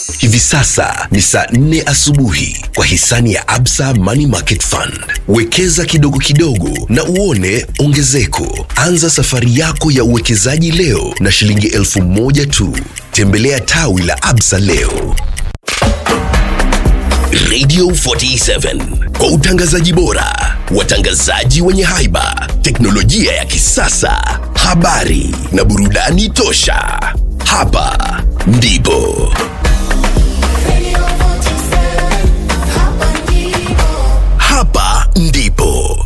Hivi sasa ni saa nne asubuhi kwa hisani ya Absa Money Market Fund. Wekeza kidogo kidogo na uone ongezeko. Anza safari yako ya uwekezaji leo na shilingi elfu moja tu. Tembelea tawi la Absa leo. Radio 47 kwa utangazaji bora, watangazaji wenye haiba, teknolojia ya kisasa, habari na burudani tosha. Hapa ndipo hapa ndipo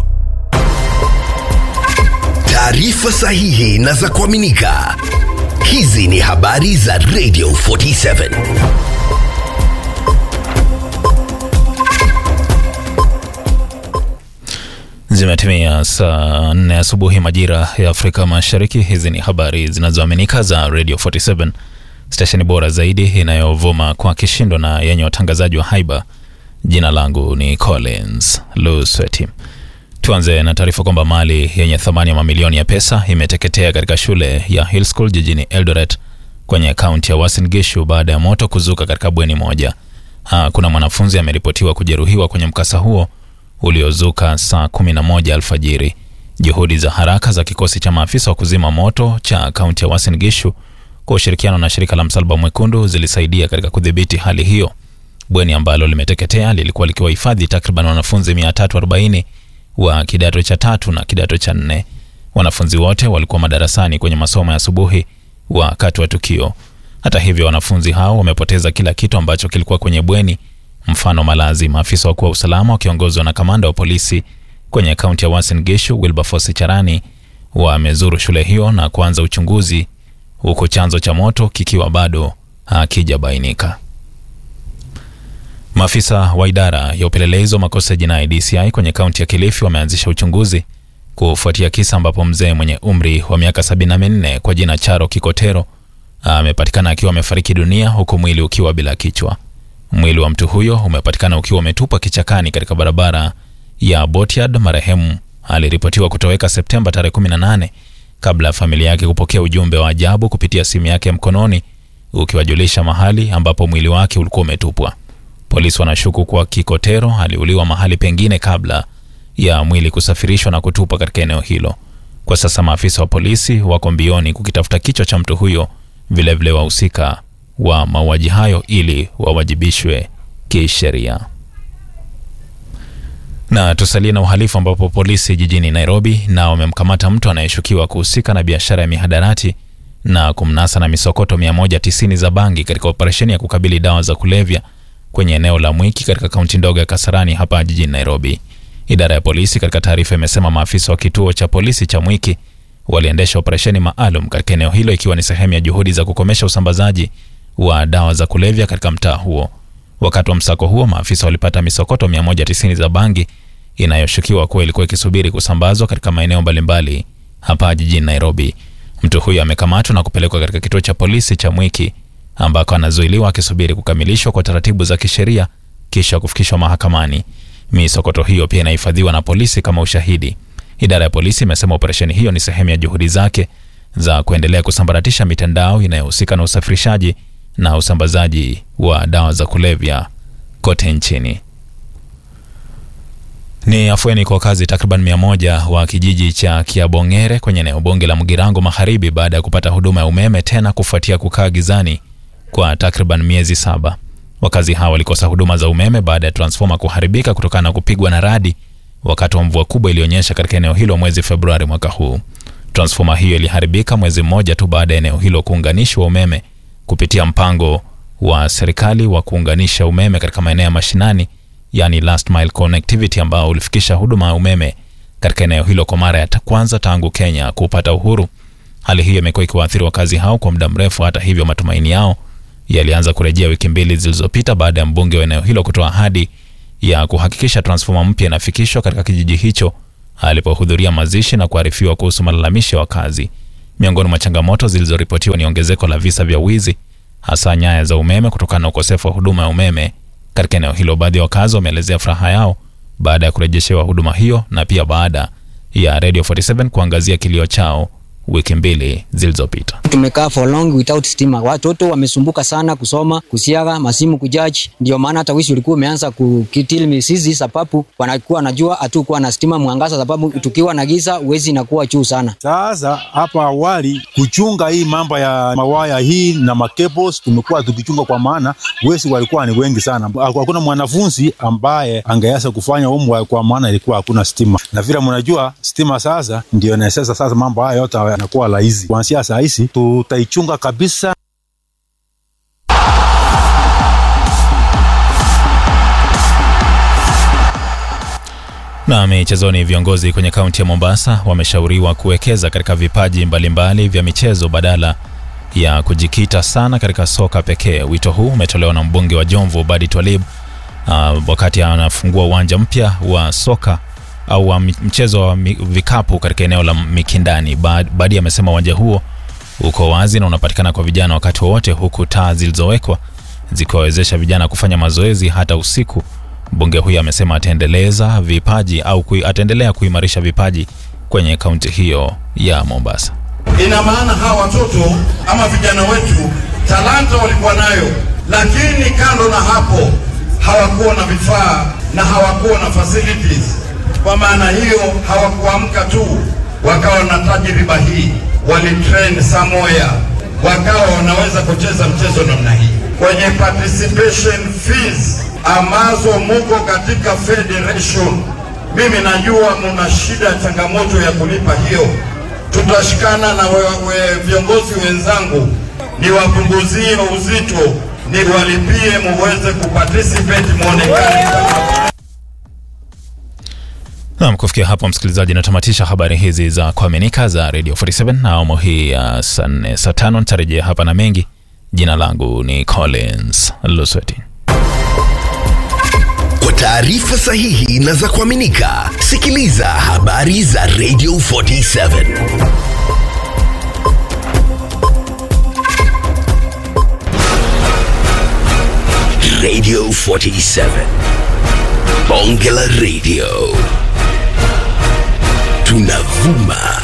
taarifa sahihi na za kuaminika. Hizi ni habari za Radio 47. Zimetimia saa nne asubuhi majira ya Afrika Mashariki. Hizi ni habari zinazoaminika za Radio 47, stesheni bora zaidi inayovuma kwa kishindo na yenye watangazaji wa haiba. Jina langu ni Collins Lusweti. Tuanze na taarifa kwamba mali yenye thamani ya mamilioni ya pesa imeteketea katika shule ya Hill School jijini Eldoret kwenye kaunti ya Uasin Gishu baada ya moto kuzuka katika bweni moja. Hakuna mwanafunzi ameripotiwa kujeruhiwa kwenye mkasa huo uliozuka saa 11 alfajiri. Juhudi za haraka za kikosi cha maafisa wa kuzima moto cha kaunti ya Uasin Gishu kwa ushirikiano na shirika la Msalaba Mwekundu zilisaidia katika kudhibiti hali hiyo. Bweni ambalo limeteketea lilikuwa likiwahifadhi takriban wanafunzi 340 wa kidato cha tatu na kidato cha nne. Wanafunzi wote walikuwa madarasani kwenye masomo ya asubuhi wakati wa tukio. Hata hivyo, wanafunzi hao wamepoteza kila kitu ambacho kilikuwa kwenye bweni, mfano malazi. Maafisa wakuu wa usalama wakiongozwa na kamanda wa polisi kwenye kaunti ya Uasin Gishu Wilberforce Charani wamezuru shule hiyo na kuanza uchunguzi, huku chanzo cha moto kikiwa bado hakijabainika. Maafisa wa idara ya upelelezi wa makosa ya jinai DCI kwenye kaunti ya Kilifi wameanzisha uchunguzi kufuatia kisa ambapo mzee mwenye umri wa miaka 74 kwa jina Charo Kikotero amepatikana akiwa amefariki dunia huku mwili ukiwa bila kichwa. Mwili wa mtu huyo umepatikana ukiwa umetupwa kichakani katika barabara ya Botyard. Marehemu aliripotiwa kutoweka Septemba tarehe 18 kabla ya familia yake kupokea ujumbe wa ajabu kupitia simu yake ya mkononi ukiwajulisha mahali ambapo mwili wake ulikuwa umetupwa. Polisi wanashuku kuwa Kikotero aliuliwa mahali pengine kabla ya mwili kusafirishwa na kutupwa katika eneo hilo. Kwa sasa maafisa wa polisi wako mbioni kukitafuta kichwa cha mtu huyo, vilevile wahusika wa mauaji hayo ili wawajibishwe kisheria. Na tusalie na uhalifu ambapo polisi jijini Nairobi nao wamemkamata mtu anayeshukiwa kuhusika na biashara ya mihadarati na kumnasa na misokoto 190 za bangi katika operesheni ya kukabili dawa za kulevya kwenye eneo la Mwiki katika kaunti ndogo ya Kasarani hapa jijini Nairobi. Idara ya polisi katika taarifa imesema maafisa wa kituo cha polisi cha Mwiki waliendesha operesheni maalum katika eneo hilo ikiwa ni sehemu ya juhudi za kukomesha usambazaji wa dawa za kulevya katika mtaa huo. Wakati wa msako huo, maafisa walipata misokoto 190 za bangi inayoshukiwa kuwa ilikuwa ikisubiri kusambazwa katika maeneo mbalimbali hapa jijini Nairobi. Mtu huyo amekamatwa na kupelekwa katika kituo cha polisi cha Mwiki ambako anazuiliwa akisubiri kukamilishwa kwa taratibu za kisheria kisha kufikishwa mahakamani. Misokoto hiyo pia inahifadhiwa na polisi kama ushahidi. Idara ya polisi imesema operesheni hiyo ni sehemu ya juhudi zake za kuendelea kusambaratisha mitandao inayohusika na usafirishaji na usambazaji wa dawa za kulevya kote nchini. Ni afueni kwa wakazi takriban mia moja wa kijiji cha Kiabongere kwenye eneo bunge la Mugirango Magharibi baada ya kupata huduma ya umeme tena kufuatia kukaa gizani kwa takriban miezi saba. Wakazi hawa walikosa huduma za umeme baada ya transfoma kuharibika kutokana na kupigwa na radi wakati wa mvua kubwa ilionyesha katika eneo hilo mwezi Februari mwaka huu. Transfoma hiyo iliharibika mwezi mmoja tu baada ya eneo hilo kuunganishwa umeme kupitia mpango wa serikali wa kuunganisha umeme katika maeneo ya mashinani, yani last mile connectivity, ambao ulifikisha huduma ya umeme katika eneo hilo kwa mara ya kwanza tangu Kenya kupata uhuru. Hali hiyo imekuwa ikiwaathiri wakazi hao kwa muda mrefu. Hata hivyo, matumaini yao yalianza kurejea wiki mbili zilizopita baada ya mbunge wa eneo hilo kutoa ahadi ya kuhakikisha transfoma mpya inafikishwa katika kijiji hicho alipohudhuria mazishi na kuarifiwa kuhusu malalamishi ya wakazi. Miongoni mwa changamoto zilizoripotiwa ni ongezeko la visa vya wizi, hasa nyaya za umeme, kutokana na ukosefu wa huduma ya umeme katika eneo hilo. Baadhi ya wakazi wameelezea furaha yao baada ya kurejeshewa huduma hiyo na pia baada ya Radio 47 kuangazia kilio chao wiki mbili zilizopita. Tumekaa for long without stima, watoto wamesumbuka sana kusoma, kusiaga, masimu kujaji. Ndio maana hata wishi ulikuwa umeanza kukitil misizi, sababu wanakuwa wanajua hatukuwa na stima mwangaza, sababu tukiwa na giza uwezi inakuwa juu sana. Sasa hapa awali kuchunga hii mambo ya mawaya hii na makebos tumekuwa tukichunga, kwa maana wezi walikuwa ni wengi sana. Hakuna mwanafunzi ambaye angeweza kufanya homework kwa maana ilikuwa hakuna stima, na vile mnajua stima sasa ndio inawezesha sasa mambo haya yote yanakuwa rahisi. Kuanzia saa hizi tutaichunga kabisa. Na michezoni, viongozi kwenye kaunti ya Mombasa wameshauriwa kuwekeza katika vipaji mbalimbali mbali vya michezo badala ya kujikita sana katika soka pekee. Wito huu umetolewa na mbunge wa Jomvu Badi Twalib uh, wakati anafungua uwanja mpya wa soka au wa mchezo wa vikapu katika eneo la Mikindani. Badi amesema uwanja huo uko wazi na unapatikana kwa vijana wakati wowote, huku taa zilizowekwa zikiwawezesha vijana kufanya mazoezi hata usiku. Mbunge huyo amesema ataendeleza vipaji au kui, ataendelea kuimarisha vipaji kwenye kaunti hiyo ya Mombasa. Ina maana hawa watoto ama vijana wetu talanta walikuwa nayo, lakini kando na hapo hawakuwa na vifaa na hawakuwa na facilities. Kwa maana hiyo hawakuamka tu wakawa na tajriba hii, walitrain somewhere, wakawa wanaweza kucheza mchezo namna hii. Kwenye participation fees ambazo muko katika federation, mimi najua muna shida, changamoto ya kulipa hiyo. Tutashikana na we, we, viongozi wenzangu niwapunguzie uzito, niwalipie muweze kuparticipate, muonekane kama Nam, kufikia hapo msikilizaji, natamatisha habari hizi za kuaminika za Radio 47 na awamu hii ya saa nne saa tano nitarejea hapa na mengi. Jina langu ni Collins Lusweti. Kwa taarifa sahihi na za kuaminika, sikiliza habari za Radio 47 Radio 47 Bonge la Radio tunavuma